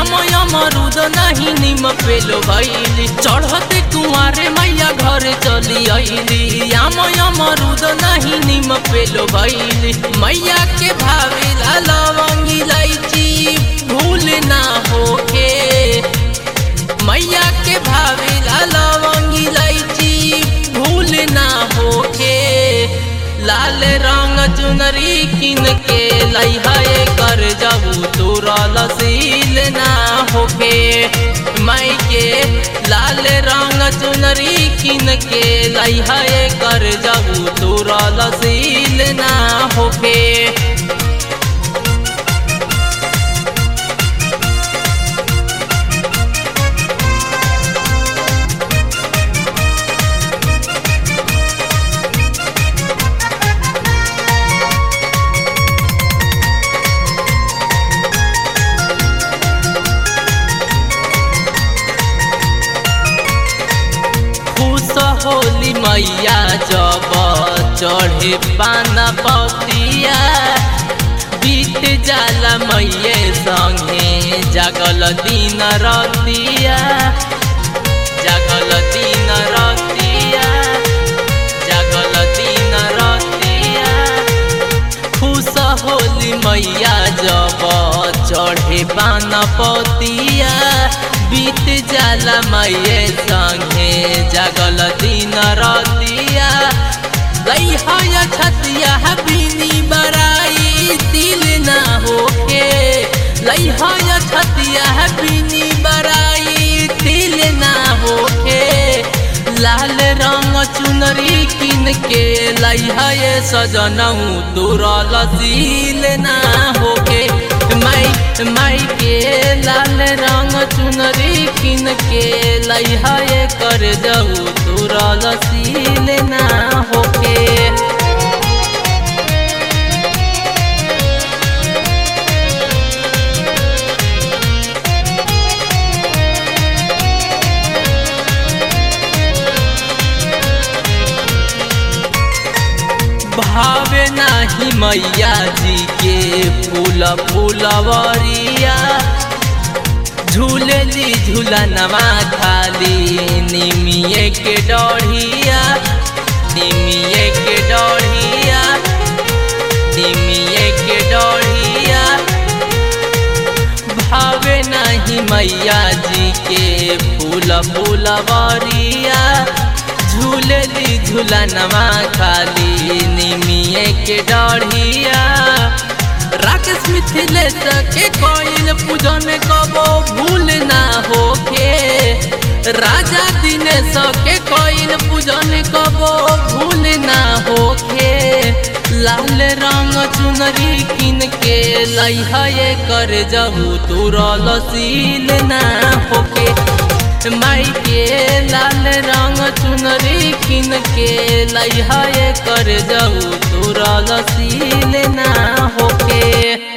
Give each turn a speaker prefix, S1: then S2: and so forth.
S1: आमय मरुद नहीं निम पेलो भैली चढ़ते कुआरे मैया घर चली अली आमय मरुद नहीं निम पेलो भैली मैया के भावेला लवंगी इलायची भूल ना होके मैया के भावेला लवंगी इलायची भूल ना होके लाल रंग चुनरी किन के लइहाए कर जाऊ तोरा लसील ना होके माई के लाल रंग चुनरी किन के लइहाए कर जाऊ तोरा लसील ना होके खुश होली मैया जब चढ़े पाना पतिया बीत जाला मैये संगे जागल दिन रतिया जागल दिन रतिया जागल दिन रतिया खुश होली मैया जब चढ़े पाना पतिया बीत जाला मैये संगे जागल दिन रतिया लइहाया छतिया बिनी बराई दिल ना होके लइहाया छतिया बिनी बराई दिल ना होके लाल रंग चुनरी किन के लइहाए सजनऊ तोरा लसील ना होके माई माई के लाल रंग चुनरी किन के लइहाए कर जाऊ तोरा लसील ना होके भावे नाही मैया जी के फूल फूलवरिया झूलली झूलनवा खाली निमिये के डढ़िया निमिये के डढ़िया निमिये के डढ़िया भावे नहीं मैया जी के फूल फूलवरिया झूलली झूलनवा खाली निमिये के डढ़िया राकेश मिथिलेश के कोइन पूजन कबो भूल ना होके राजा दिनेश के कोइन पूजन कबो भूल ना होके लाल रंग चुनरी किन के लइहाए कर जाऊ तोरा लसील ना होके माई के लाल रंग चुनरी किन के लइहाए कर जाऊ तोरा लसील ना होके